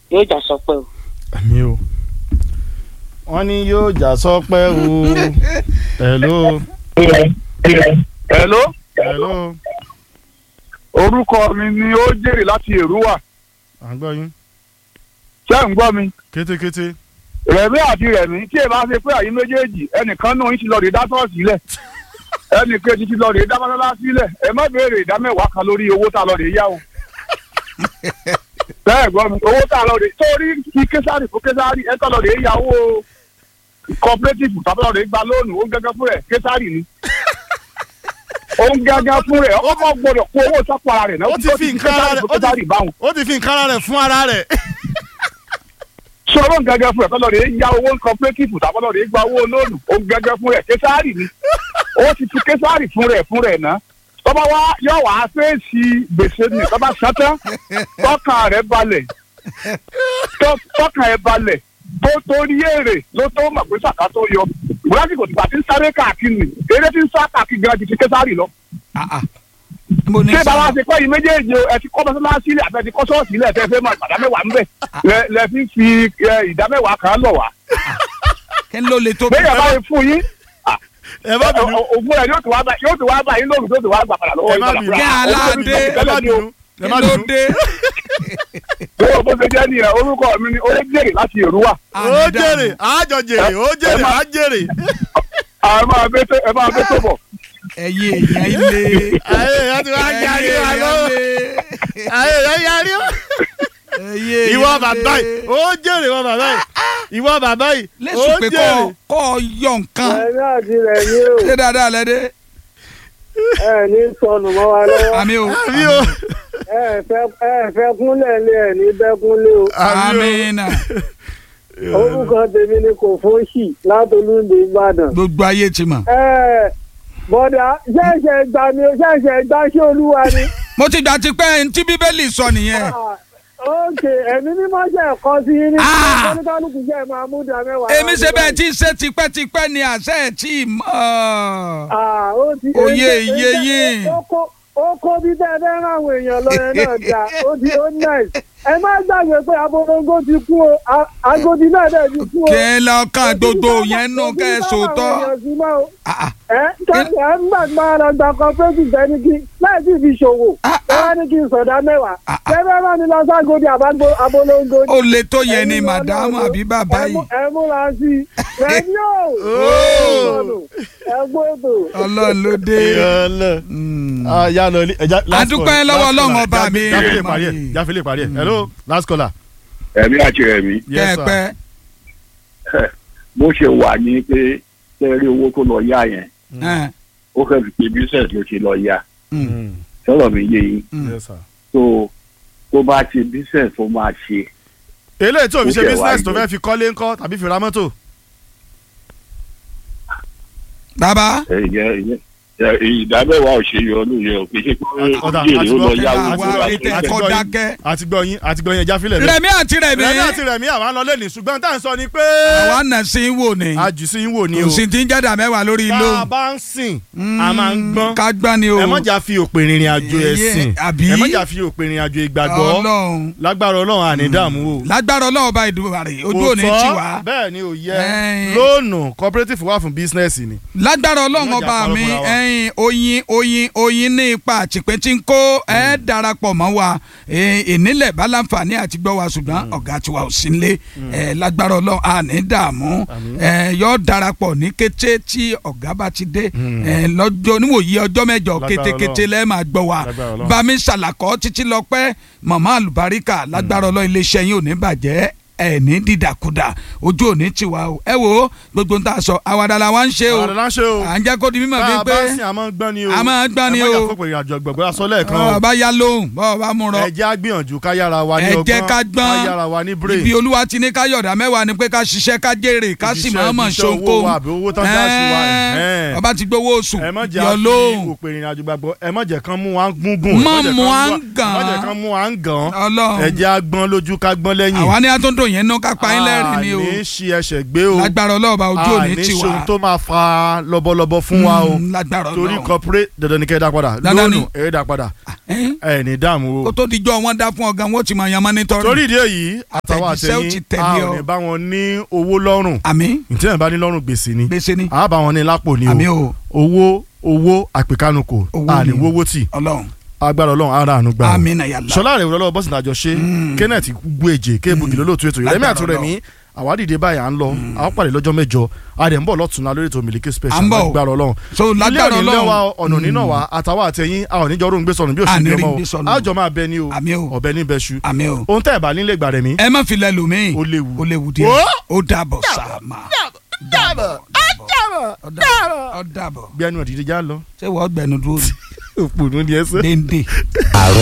yóò jà sọpẹ́ o. àmì o wọ́n ní yóò jà sọ́pẹ́ o hello hello hello orúkọ mi ni ó jèrè láti èrúwà à ń gbọ́ yín ṣé ń gbọ́ mi kétékété rẹ̀mí àti rẹ̀mí tí èèbá ṣe pé àyín méjèèjì ẹnìkan náà ń ti lọ rè dá ṣọ́ọ̀ṣì lẹ̀ ẹnì kejì ti lọ rè dá mọ́tálá sílẹ̀ ẹ má béèrè ìdá mẹ́wàá kan lórí owó tá a lọ rè yá o. bẹ́ẹ̀ gbọ́ mi owó tá a lọ rè torí kí késàrì fún késàrì ẹ tọ́ lọ rè yá owó cooperative tàbí lọ rè gba lóònù ó ń gángan fún rẹ̀ késàrì ni ó ń gángan fún rẹ̀ ọkọ̀ gbọ́dọ̀ kó owó sápò ara rẹ̀ náà ó ti fi nǹkan ara rẹ̀ ó késàrì ti- báwọn ó ti fi nǹkan ara rẹ̀ fún ara rẹ̀ sọ̀rọ̀ gẹ́gẹ́ fún ẹ̀ kọ́ lọ́ọ̀rẹ́ ya owó cooperative tàbí lọ́ọ̀rẹ́ gba owó lóònù ó gẹ́gẹ́ fún ẹ̀ késàárì ni ó ti fi késàárì fún rẹ̀ fún rẹ̀ ná tọ́ba wa yọ wá fèsì gbèsè ni tọ́ba sátán tọ́kàn rẹ̀ balẹ̀ tọ́- tọ́kàn ẹ̀ balẹ̀ tó torí èrè ló tó mọ̀ pé sàkà tó yọ ìwúrásìkò tìgbà tí ń sáré káàkiri ni eré tí ń sá káàkiri gan ju ti késàárì lọ mo ní ṣé bàbá sọ ṣe pé yìí méjèèjì o, ẹ ti kọ́ mọ́sálásí ilẹ̀ àti ẹ ti kọ́ ṣọ́ọ̀ṣì ilẹ̀ tẹ́ fẹ́ máa ìgbàdá mẹ́wàá ń bẹ̀ lẹ lẹ fi fi ẹ, ìdá mẹ́wàá kan lọ̀ wá. kí ló le tó bẹ́ẹ̀ bá yẹ fún yín ẹ má bínú ògùn rẹ̀ yóò tó wá bá yóò tó wá bá yín lóòrùn tó tó wá gbà padà lọ́wọ́ ẹ yín má padà bínú fúnra. Kí aládé, ẹ má bínú ẹ má kí ló bínú dé Owó bó ṣe jẹ́ nìyẹn orúkọ mi ni ó jèrè láti Èrúwà. ó jèrè àjọ jèrè ó jèrè á jèrè ẹ máa bẹ́ tó ẹ máa bẹ́ tó bọ̀. ẹyẹ èèyàn ilé ayé ìyá ti wá yarí wa lọ́wọ́ ayé ìyá yarí wa ẹyẹ ìwọ bàbá yìí ó jèrè ìwọ bàbá yìí ìwọ bàbá yìí ó lẹ́sùn pé kọ́ jèrè kọ́ ọ yọ nǹkan ẹ̀mí àti rẹ̀ ní o ṣé dáadáa lẹ́dẹ́ ẹ̀ ní sọnù mọ́ wa lọ́wọ́ àmì o àmì o ẹ̀ fẹ́ ẹ̀ fẹ́ kúnlẹ̀ lé ẹ̀ ní bẹ́kúnlé o àmì àmì náà o orúkọ tèmi ni kò fóṣì látolúndé Ìbàdàn. gbogbo ayé ti mọ̀. ẹ̀ bọ́dà ṣẹ̀ṣẹ̀ gbà mí o ṣẹ̀ṣẹ̀ gbà ṣé olúwa ni. mo ti gbà ti pẹ́ ní tí bíbélì sọ nìyẹn Ah, ókè ẹ̀mí mímọ́ jẹ́ ẹ̀kọ́ sí yín ní Ah. oníkálukú jẹ́ máa mú dà mẹ́wàá. èmi ṣe bẹ́ẹ̀ tí ń ṣe tipẹ́tipẹ́ ni àṣẹ ẹ̀ tí ì mọ̀ Ah, ó ti Oyè èyí- iye èyí- yín. ó kó- ó kó bí tẹ́ ẹ fẹ́ rán àwọn èèyàn lọ yẹn náà dá ó ti ó nice ẹ má gbàgbé pé abolongo ti kú o A- agodi náà dẹ̀ ti kú o. kí ẹ lọ́kàn gbogbo yẹn nù kẹ́ ẹ sòótọ́ Ah, ah. ẹ kẹ́kẹ́ ẹ ń gbàgbọ́ ara gba cooperative ẹni kí láì sì fi ṣòwò Ah, ẹ wá ní kí n sọ̀dá mẹ́wàá Ah, ah. kẹ́fẹ́ bá mi lọ ságodi àbágbó abolongo ni. ó le tó yẹn ni Ẹ̀yin lọ màdámù náà àbí bàbá ẹ yìí mú- ẹ múra sí i rẹ̀mí o Ooo. ẹ gbọ́dọ̀. ọlọ́run ló dé. yọlọ Mm. ya lọ ilé ẹja last Adúpẹ́ call, lọ́wọ́ last Ọlọ́run caller. ọba mi. jáfe lè parí ẹ jáfe lè parí ẹ hello last caller. ẹ̀mí àti ẹ̀mí yes sir kẹ́ẹ̀pẹ́ bó ṣe wà ní pé tẹ́rí owó tó lọ yá yẹn ẹ̀, ó fẹ́ fi pé business ló ṣe lọ yá mm, Mm, sọ̀rọ̀ mi yé yín mm. yes sir. tó tó bá ti business tó máa ṣe eléyìí tó fi ṣe Ó jẹ́ business tó wáyé. fẹ́ fi kọ́lé ńkọ́ tàbí fi ra mọ́tò. bàbá ẹ̀yẹ ìdámẹ́wàá ò ṣe yọ ọdún yẹn ò kì í ṣe pé Ọ̀dà, ó jèrè ó lọ àti yá gbọ́- owó àti tó bá gbọ́- ṣe àti bẹ́ẹ̀. gbọ́- dákẹ́. àti gbọ́ yín àti gbọ́ yín ẹja filẹ̀ bẹ́ẹ̀. rẹ̀mí àti rẹ̀mí rẹ̀mí àti rẹ̀mí àwọn àlọ́ lè ní ṣùgbọ́n tá à ń sọ ni pé àwa nà sí í wò ni àjù sí ń wò ni o kò sí ti ń jẹ́dà mẹ́wàá lórí tá ìlú a bá ń sìn a máa ń gbọ́n ká gbọ́n ni o ẹ mọ̀jà fi òpin ìrìn àjò Èyí, ẹ̀sìn àbí? ẹ mọ̀jà fi òpin ìrìn àjò ìgbàgbọ́ ọlọ́run lágbára ọlọ́run àní dààmú o. lágbára ọlọ́run bá ìdúró rẹ̀ ojú Kò òní tọ́, tì wá bẹ́ẹ̀ ni ò yẹ Ẹ̀yin. lóònù cooperative wà fún bísínẹ́sì ni. lágbára ọlọ́run Ọlọ́jà ọba parọ́ mi fúnra wa. ẹyin oyin oyin oyin ní ipa àtìpé tí ń kó ẹ darapọ̀ mọ́ wa ẹ, ìnílẹ̀ bá láǹfààní àti gbọ́ wa ṣùgbọ́n ọ̀gá tiwa ò sí nílé ẹ, lágbára ọlọ́run àní dààmú ẹ, yọ darapọ̀ ní kété tí ọ̀gá bá ti dé ẹ, lọ́jọ́ níwòyí ọjọ́ mẹ́jọ Lágbára kétékété Ọlọ́run. lẹ́ẹ̀ máa gbọ́ wa Lágbára Ọlọ́run. bami ṣàlàkọ́ títí lọ pẹ́ màmá àlùbáríkà lágbára ọlọ́run iléeṣẹ́ yín ò ní bàjẹ́ ẹ ní dídàkudà ojú ò ní tiwa o ẹ wo gbogbo ń tà sọ àwàdà la wá ń ṣe o àwọn àdàlà ń ṣe o à ń jẹ́ kó di mímọ̀ tá bíi a pé bá sìn àmọ́ gbọ́n ni o a máa gbọ́n ni ẹ mọ̀jà o. fún ìrìn àjò gbọ̀gbọ́ aṣọ lẹ́ẹ̀kan o bọ́ọ̀ bá yá lóhùn bọ́ọ̀ bá mú rọ ẹ jẹ́ á gbìyànjú ká yára wa ní ẹ ọgbọ́n jẹ́ ká gbọ́n. ká yára wa ní brain ibi olúwa ti ní ká yọ̀dá mẹ́wàá ni pé ká ṣiṣẹ́ ká jèrè ká sì Ibiṣẹ́- máa mọ̀ ibiṣẹ́ owó ṣoko wa àbí owó tán dá sí wa, ẹ̀hẹ́n. ọba ti gbowó oṣù ẹ má jẹ́ yọ àfi lóhùn òpè ìrìn àjò gbàgbọ́ ẹ má jẹ́ kán mú wa ń gúngùn Má ẹ má jẹ́ mú kán wa ń ẹ má gàn. jẹ́ kán mú wa ń gàn ẹ ọlọ́run jẹ́ á gbọ́n lójú ká gbọ́n lẹ́yìn àwa ni a tó ń dùn yẹn ná ká pa yín lẹ́rìn ni o àní ṣi ẹsẹ̀ gbé o lágbára ọlọ́ọ̀bá ojú ò ní àní tì ṣe ohun wá tó máa fa lọ́bọ̀lọ́bọ̀ fún wa o Mm, lágbára torí ọlọ́ọ̀ kọpíré dandan ni kẹ́ ẹ dá padà Dandan ni. lónù ẹ dá padà Ẹ́n? ẹ ní dààmú kó o. tó dijọ́ wọn dá fún ọ̀gá wọn ó ti máa yan mọ́nítọ́rì torí ìdí èyí àtàwọn Àtẹ̀jíṣẹ́ ó ti àtẹ̀yìn tẹ̀lé a ọ. ò ní bá wọn ní owó lọ́rùn àmì ìtẹ́yìn bá ní lọ́rùn gbèsè ni gbèsè ni a bá wọn ní lápò ni àmì o o owó owó àpèkánukò Owó a ní ni. wówó tì ọlọ́run agbára ọlọ́run ara àánú gbà o. àmì náà yàrá sọlá rẹ̀ wọlé bọ́sìn àjọ ṣe Mm. kenneth gbèjè kéèbùgì lólóòtú ètò yìí rẹ́mi Lágbára àtúrẹ́mi àwádìí báyìí à ń lọ àwọn pàdé lọ́jọ́ mẹ́jọ a dẹ̀ ń bọ̀ lọ́tùnú lórí ètò Miliki À special ń bọ̀ o. lágbára ọlọ́run so ilé lágbára òní lẹ́wà ọlọ́run ọ̀nà nínà wa àtàwọn àtẹ̀yìn àwọn oníjọ́ rògbé sọnù bí òṣèlú Àní rí ọmọ gbé sọnù. àjọ máa bẹ ní o àmì o ọ̀bẹ ní bẹ́ṣu àmì o ohun tẹ́ ẹ̀ bá nílé gbà rẹ̀ mí ẹ má fi lẹ lòmíì ó léwu ó léwu díẹ̀ Ó! ó dàbọ̀ sàmà dàbọ̀ dàbọ̀ ó dàbọ̀ bí ẹnu ọ̀dìdí já lọ ṣé wọ́n gbẹnu dúró òpònú ni ẹ sẹ́. déndé.